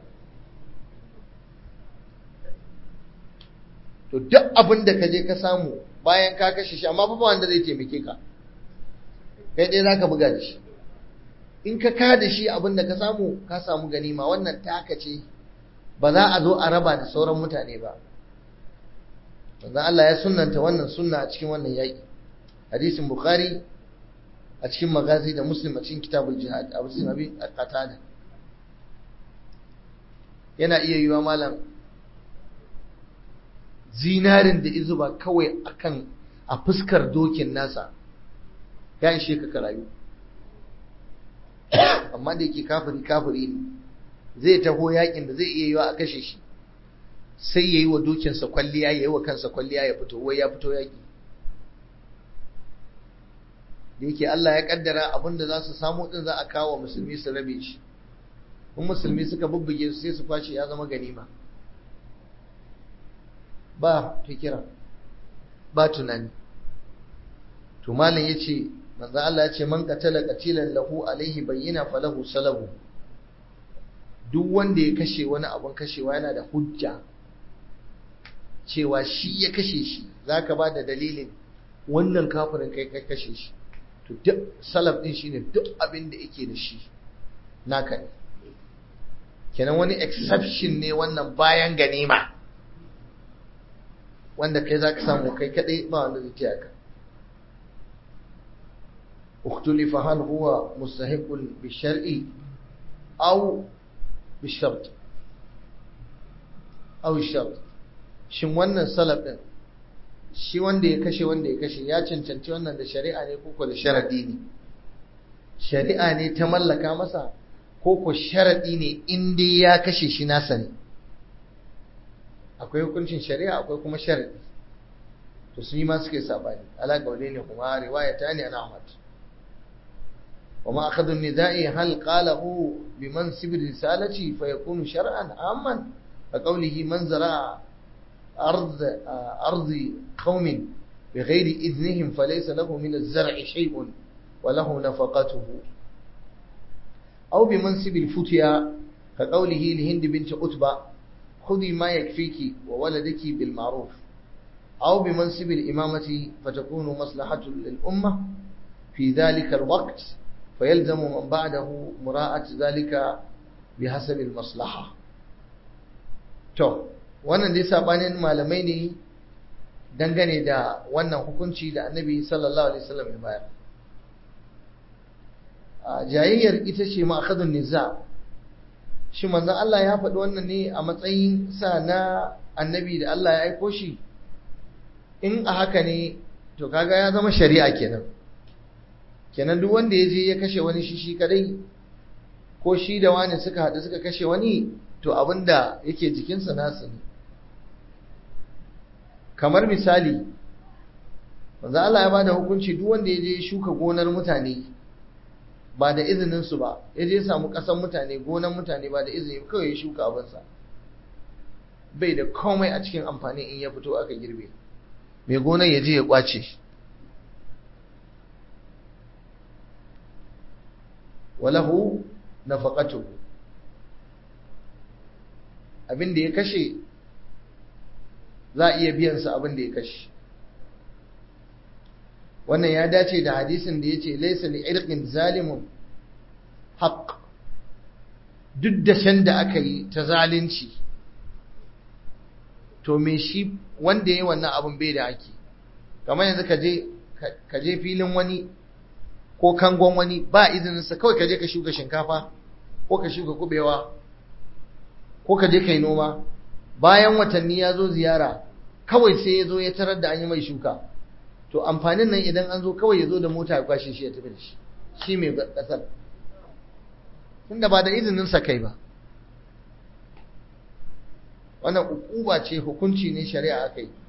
to duk abin da ka je ka samu bayan ka kashe shi amma ba wanda zai taimake ka kai ɗaya za ka buga da shi in ka ka da shi abin da ka samu ka samu ganima wannan taka ce ba za a zo a raba da sauran mutane ba manzon Allah ya sunnanta wannan sunna a cikin wannan yaƙi hadisin bukhari a cikin magazi da muslim a cikin kitabul jihad a cikin abin qatada yana iya yiwa malam zinarin da izuba kawai akan a fuskar dokin nasa ya ishe ka karayu amma da yake kafiri kafiri ne zai taho yakin da zai iya yiwa a kashe shi sai ya yi wa dokinsa kwalliya ya yi wa kansa kwalliya ya fito wai ya fito yaki da yake Allah ya kaddara abin da za su samu din za a kawo musulmi su rabe shi in musulmi suka bubbuge su sai su kwashe ya zama ganima ba fikira ba tunani to malam yace manzo Allah ya ce man qatala qatilan lahu alaihi bayyina falahu salabu duk wanda ya kashe wani abun kashewa yana da hujja cewa shi ya kashe shi zaka ba da dalilin wannan kafirin kai kai kashe shi to duk salaf din shine duk abin da yake da shi naka ne kenan wani exception ne wannan bayan ganima wanda kai zaka samu kai kadai ba wanda zai taya ka اختلف هل هو مستحق بالشرع أو بالشرط أو الشرط shin wannan salaf din shi wanda ya kashe wanda ya kashe ya cancanci wannan da shari'a ne ko da sharadi ne shari'a ne ta mallaka masa ko ko sharadi ne in dai ya kashe shi nasa ne akwai hukuncin shari'a akwai kuma sharadi to to sun yi ma suke sabani ala kaule ne kuma riwaya ta ne ana Ahmad wa ma akhadhu an-nida'i hal qalahu bi mansib risalati fa yakunu shar'an amman fa qawlihi man zara'a ard ardi qaumin بغير إذنهم فليس له من الزرع شيء وله نفقته أو بمنصب الفتيا كقوله لهند بنت عتبة خذي ما يكفيك وولدك بالمعروف أو بمنصب الإمامة فتكون مصلحة للأمة في ذلك الوقت فيلزم من بعده مراعاة ذلك بحسب المصلحة تو wannan dai sabanin malamai ne dangane da wannan hukunci da annabi sallallahu alaihi wasallam ya bayar jayayyar ita ce ma'akhadun niza shi manzon Allah ya faɗi wannan ne a matsayin sa na annabi da Allah ya aiko shi in a haka ne to kaga ya zama shari'a kenan kenan duk wanda ya je ya kashe wani shi shi kadai ko shi da wani suka haɗu suka kashe wani to abinda yake jikinsa nasu ne kamar misali manzo Allah ya bada hukunci duk wanda ya je shuka gonar mutane ba da izinin su ba ya je samu kasan mutane gonar mutane ba da izini kawai ya shuka abinsa bai da komai a cikin amfani in ya fito aka girbe mai gonar ya je ya kwace walahu nafaqatuhu abin da ya kashe za a iya biyan sa abin da ya kashe wannan ya dace da hadisin da yace laysa li irqin zalimun haqq duk da shan da aka yi ta zalunci to me shi wanda yayi wannan abin bai da haki kamar yanzu ka je ka je filin wani ko kangon wani ba izinin sa kawai ka je ka shuka shinkafa ko ka shuka kubewa ko ka je kai noma bayan watanni ya zo ziyara kawai sai ya zo ya tarar da an yi mai shuka to amfanin nan idan an zo kawai ya zo da mota ya kwashe shi ya tafi da shi shi mai kasar tunda ba da izinin sa kai ba wannan ukuba ce hukunci ne shari'a aka yi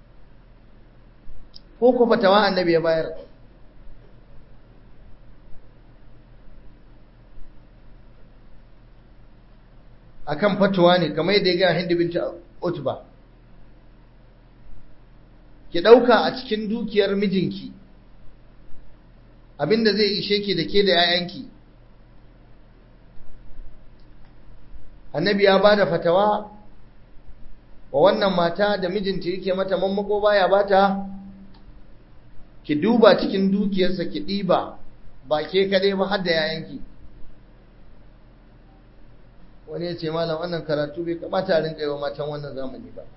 ko ko fatawa annabi ya bayar akan fatuwa ne kamar yadda ya ga Hindu binti Utba ki dauka a cikin dukiyar mijinki abinda zai ishe ki da ke da 'ya'yanki annabi ya bada fatawa wa wannan mata da mijinta yake mata mammako baya bata ki duba cikin dukiyarsa ki ɗiba ba ke kaɗai ba har da 'ya'yanki wani ya ce malam wannan karatu bai kamata a rinka yi wa matan wannan zamani ba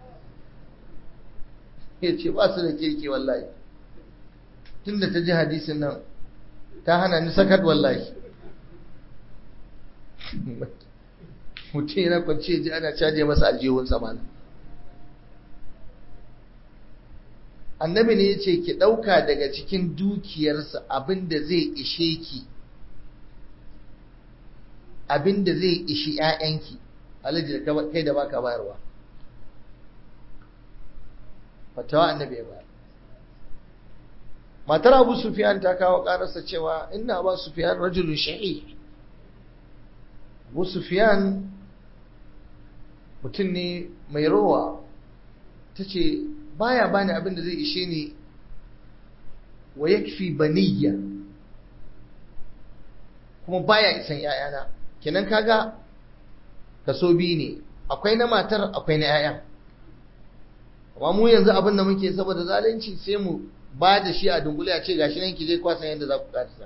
ya ce ba su da kirki wallahi tun da ta ji hadisin nan ta hana ni sakat wallahi mutum yana kwanci ji ana caje masa aljihun samana annabi ne ya ce ki ɗauka daga cikin dukiyarsa abinda zai ishe ki abin da zai ishi ‘ya'yanki, alaji da kai da baka bayarwa. Fatawa annabi ya bayar. Matar Abu Sufiyan ta kawo ƙararsa cewa ina ba Sufiyan rajulun sha'i. Abu Sufiyan mutum ne mai rowa, ta ce, baya bani abin da zai ishe ni wa yakfi baniyya kuma baya isan ‘ya'yana. kenan kaga kaso biyu ne akwai na matar akwai na 'ya'yan amma mu yanzu abin da muke saboda zalunci sai mu ba da shi a dungule a ce gashi nan ki je kwasan yadda za ku karisa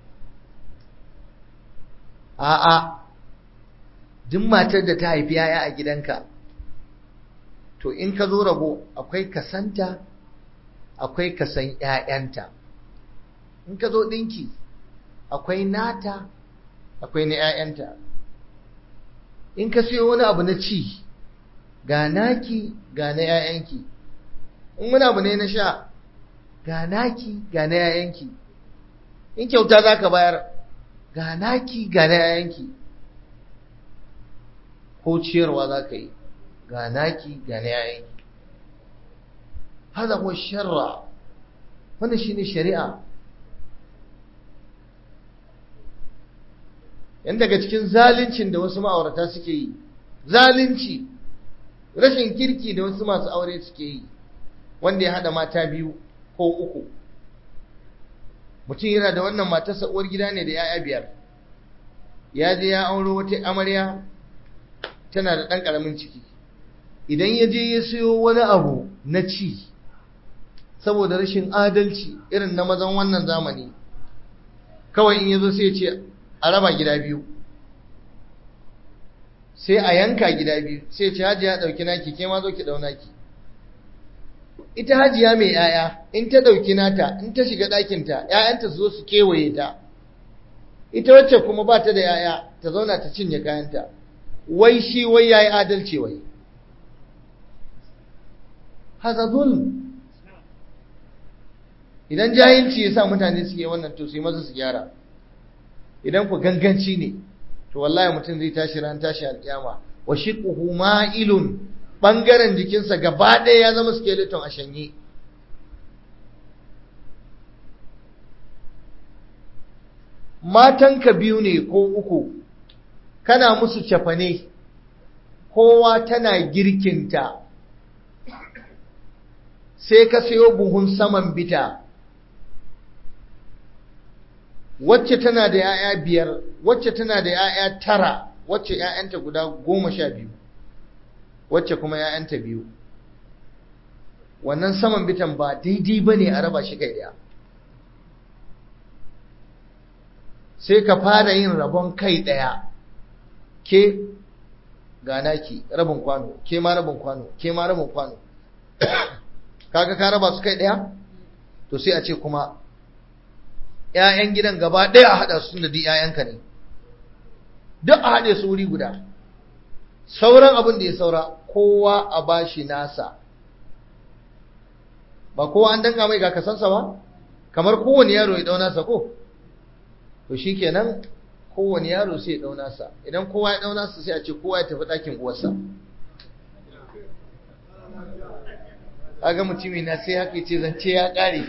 a'a duk matar da ta haifi 'ya'ya a gidanka to in ka zo rabo akwai kasanta akwai kasan 'ya'yanta in ka zo ɗinki akwai nata akwai na ‘ya'yanta. In ka siyo wani abu na ci, ga naki ga na ‘ya'yanki, in wani abu ne na sha, ga naki ga na ‘ya'yanki, in kyauta za ka bayar, ga naki ga na ‘ya'yanki, ko ciyarwa za ka yi, ga naki ga na ‘ya'yanki. hada huwa sharra wannan shine shari'a yan daga cikin zaluncin da wasu ma'aurata suke yi zalunci rashin kirki da wasu masu aure suke yi wanda ya hada mata biyu ko uku mutum yana da wannan matarsa uwar gida ne da 'ya'ya biyar ya je ya auro wata amarya tana da ɗan ƙaramin ciki idan ya je ya siyo wani abu na ci saboda rashin adalci irin na mazan wannan zamani kawai in ya zo sai ce a raba gida biyu sai a yanka gida biyu sai ce hajiya ɗauki naki ke ma zo ki ɗau naki ita hajiya mai ‘ya'ya in ta ɗauki nata in ta shiga ɗakinta ‘ya'yanta su zo su kewaye ta ita wacce kuma ba ta da ‘ya'ya ta zauna ta cinye kayanta wai shi wai ya yi adalci wai haza zulm idan jahilci ya sa mutane suke wannan to su yi maza su gyara idan ku ganganci ne to wallahi mutum zai tashi ran tashi alƙiyama wa shiquhu ma'ilun bangaren jikinsa gaba ɗaya ya zama skeleton a shanye matanka biyu ne ko uku kana musu cafane kowa tana girkinta sai ka sayo buhun saman bita wacce tana da ‘ya'ya biyar wacce tana da ‘ya'ya tara wacce ‘ya'yanta guda goma sha biyu wacce kuma ‘ya'yanta biyu wannan saman bitan ba daidai ba ne a raba shi kai ɗaya sai ka fara yin rabon kai ɗaya ke ganaki rabin kwano ke ma rabin kwano ke ma rabin kwano kaga ka raba su kai ɗaya to sai a ce kuma ‘ya'yan gidan gaba ɗaya a haɗa su da duk ‘ya'yanka ne duk a haɗe su wuri guda sauran abin da ya saura kowa a bashi nasa ba kowa an danga mai ga kasansa ba kamar kowane yaro ya ɗau nasa ko to shi kenan kowane yaro sai ya ɗau nasa idan kowa ya ɗau nasa sai a ce kowa ya tafi ɗakin uwarsa aga mutumi na sai haka ce zance ya ƙare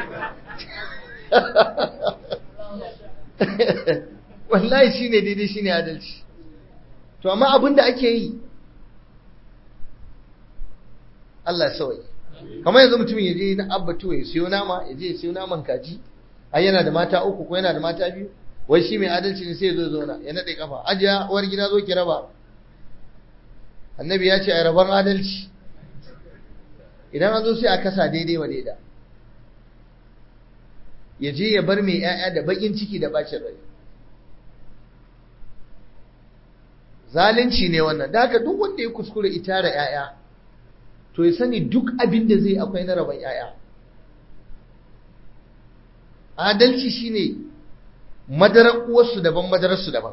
wallahi shine daidai shine adalci to amma abin da ake yi Allah sawai kamar yanzu mutum ya je na abbatu ya siyo nama ya je ya siyo naman kaji ai yana da mata uku ko yana da mata biyu wai shi mai adalci ne sai ya zo zauna ya nade kafa ajiya uwar gida zo ki raba annabi ya ce a raban adalci idan an zo sai a kasa daidai wa daida ya je ya bar mai 'ya'ya da bakin ciki da bacin rai zalunci ne wannan da haka duk wanda ya kuskure itara 'ya'ya to ya sani duk abin da zai akwai na rabon 'ya'ya adalci shine madarar uwarsu daban madararsu daban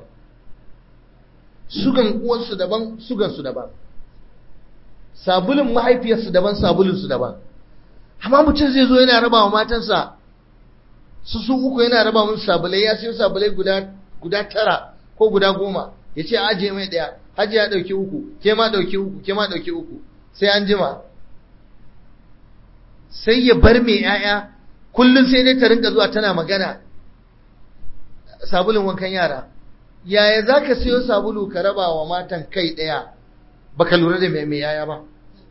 sugan uwarsu daban sugan su daban sabulun mahaifiyarsu daban sabulun su daban amma mutum zai zo yana raba wa matansa su su uku yana raba musu sabulai ya siyo sabulai guda guda tara ko guda goma ya ce ajiye mai ɗaya hajji ya ɗauki uku ke ma ɗauki uku ke ma ɗauki uku sai an jima sai ya bar mai ‘ya'ya kullum sai dai ta rinka zuwa tana magana sabulun wankan yara yaya za ka siyo sabulu ka raba wa matan kai ɗaya baka lura da mai ‘ya'ya ba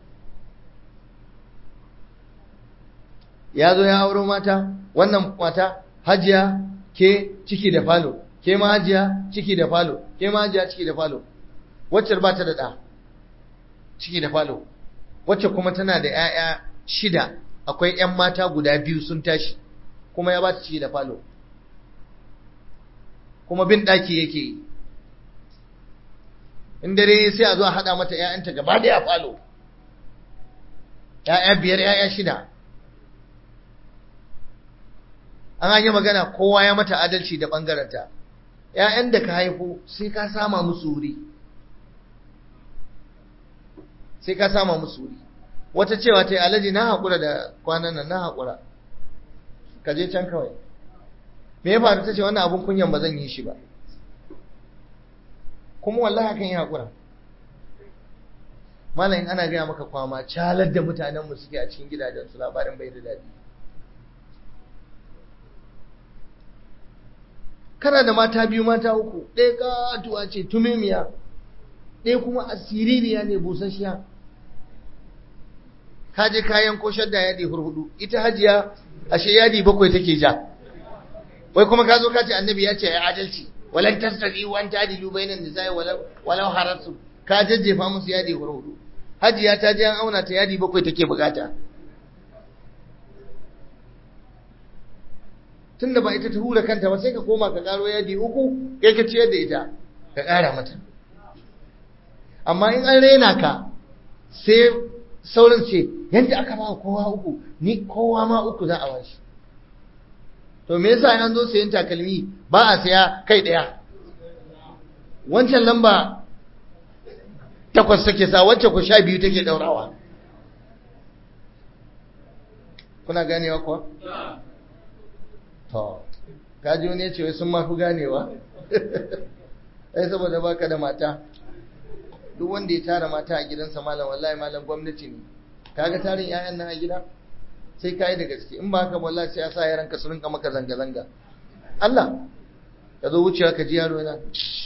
ya zo ya auro mata wannan mata hajiya ke ciki da falo ke ma hajiya ciki da falo ke ma hajiya ciki da falo wacce ba ta da ɗa ciki da falo wacce kuma tana da ‘ya'ya shida akwai ‘yan mata guda biyu sun tashi kuma ya ba ta ciki da falo kuma bin ɗaki yake yi in dare sai a zo a haɗa mata ‘ya'yanta gaba da ya falo ‘ya'ya biyar ‘ya'ya shida an yi magana kowa ya mata adalci da ɓangaranta ‘ya'yan da ka haifo sai ka sama musu wuri sai ka sama musu wuri wata cewa ta yi alaji na haƙura da kwanan nan na haƙura ka je can kawai me ya faru ta ce wannan abin kunyan ba zan yi shi ba kuma wallahi kan yi haƙura malam in ana gaya maka kwama calar da mutanen mu suke a cikin gidajen su labarin bai da daɗi kana da mata biyu mata uku ɗaya katuwa ce tumimiya ɗaya kuma asiririya ne busasshiya ka je kayan ko shadda yadi hurhudu ita hajiya ashe yadi bakwai take ja wai kuma ka zo ka ce annabi ya ce ya adalci walan tasdi wa anta adilu bainan nisa'i walau walau harasu ka jajjefa musu yadi hurhudu hajiya ta je an auna ta yadi bakwai take bukata tunda ba ita ta hura kanta ba sai ka koma ka karo yadi uku kai ka ciyar da ita ka kara mata amma in an rena ka sai sauran ce yadda aka ba kowa uku ni kowa ma uku za a bashi to me yasa an zo sayan takalmi ba a saya kai daya wancan lamba takwas take sa wacce ku sha biyu take daurawa kuna ganewa kuwa to kaji wani ya ce wai sun mafi ganewa ai saboda baka da mata duk wanda ya tara mata a gidansa malam wallahi malam gwamnati ne kaga tarin yayan nan a gida sai kai da gaske in ba haka wallahi sai ya sa yaran ka su rinka maka zanga zanga Allah ka zo wucewa ka ji yaro yana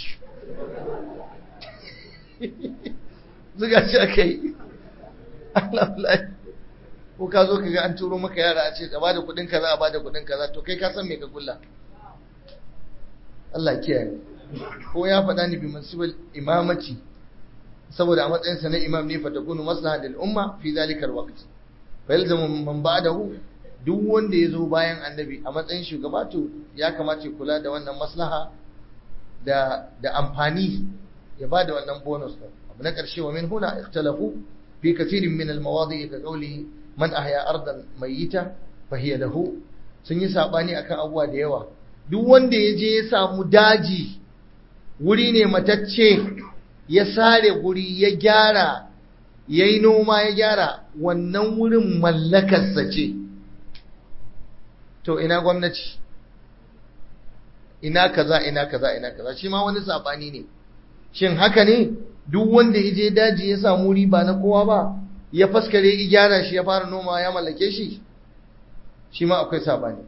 zuga shi aka yi Allah wallahi ko ka zo ka ga an turo maka yara a ce ka bada kuɗin kaza a bada kuɗin kaza to kai ka san me ka kulla Allah kiyaye ko ya faɗa ni bi mansibal imamati saboda a matsayinsa na imam ne fa takunu maslaha lil umma fi zalika alwaqt fa yalzamu man ba'dahu duk wanda yazo bayan annabi a matsayin shugaba to ya kamata kula da wannan maslaha da da amfani ya bada wannan bonus din abu na karshe wa min huna ikhtalafu fi kathirin min almawadi' ka qawli man ahya ardan mayyita fa hiya lahu sun yi sabani akan abuwa da yawa duk wanda ya je ya samu daji wuri ne matacce ya sare guri ya gyara ya yi noma ya gyara wannan wurin mallakarsa ce to ina gwamnati ina kaza ina kaza ina kaza shi ma wani sabani ne shin haka ne duk wanda ya je daji ya samu wuri ba na kowa ba ya faskare ya gyara shi ya fara noma ya mallake shi shi ma akwai sabani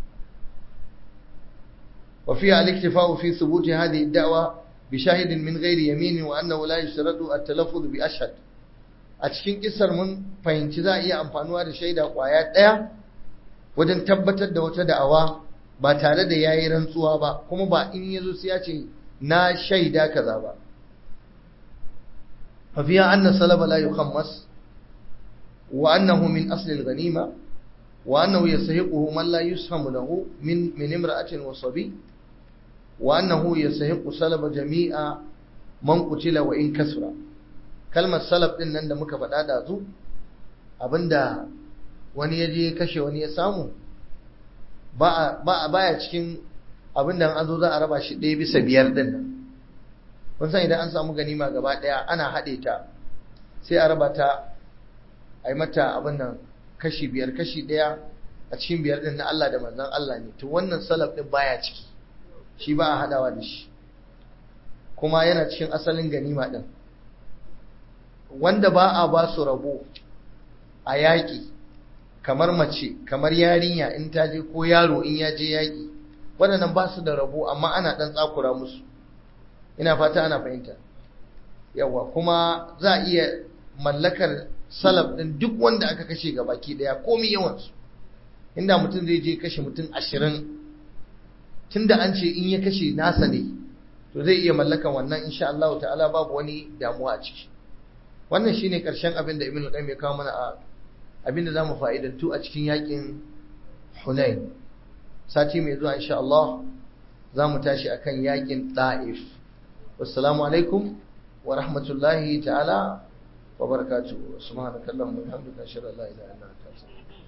وفيها الاكتفاء في ثبوت هذه الدعوة بشاهد من غير يمين وأنه لا يشترط التلفظ بأشهد a cikin kisar mun fahimci za a iya amfanuwa da shaida kwaya ɗaya wajen tabbatar da wata da'awa ba tare da yayi rantsuwa ba kuma ba in yazo sai ya ce na shaida kaza ba fa fiya anna salaba la yukhammas wa annahu min asli al-ghanima wa annahu yastahiquhu man la yushamu lahu min min imra'atin wa sabi wa annahu yastahiqu salaba jami'a man qutila wa in kasra kalmar salaf din nan da muka faɗa da zu abinda wani ya je kashe wani ya samu ba a baya cikin abinda an zo za a raba shi ɗaya bisa biyar din nan kun san idan an samu ganima gaba ɗaya ana haɗe ta sai a raba ta a yi mata abin nan kashi biyar kashi ɗaya a cikin biyar din na Allah da manzon Allah ne to wannan salaf din baya ciki shi ba a haɗawa da shi kuma yana cikin asalin ganima din wanda ba a ba su rabo a yaƙi kamar mace kamar yarinya in ta je ko yaro in ya je yaƙi waɗannan ba su da rabo amma ana ɗan tsakura musu ina fata ana fahimta yawa kuma za a iya mallakar salaf ɗin duk wanda aka kashe ga baki ɗaya komi yawansu inda mutum zai je kashe mutum ashirin tunda an ce in ya kashe nasa ne to zai iya mallakan wannan insha Allah ta'ala babu wani damuwa a ciki wannan shine karshen abin da Ibn al-Qayyim ya kawo mana a abin da zamu fa'idantu a cikin yakin Hunain sati mai zuwa insha Allah zamu tashi akan yakin Taif wassalamu alaikum wa rahmatullahi ta'ala wa barakatuh subhanakallahumma wa bihamdika ashhadu an la ilaha illa anta astaghfiruka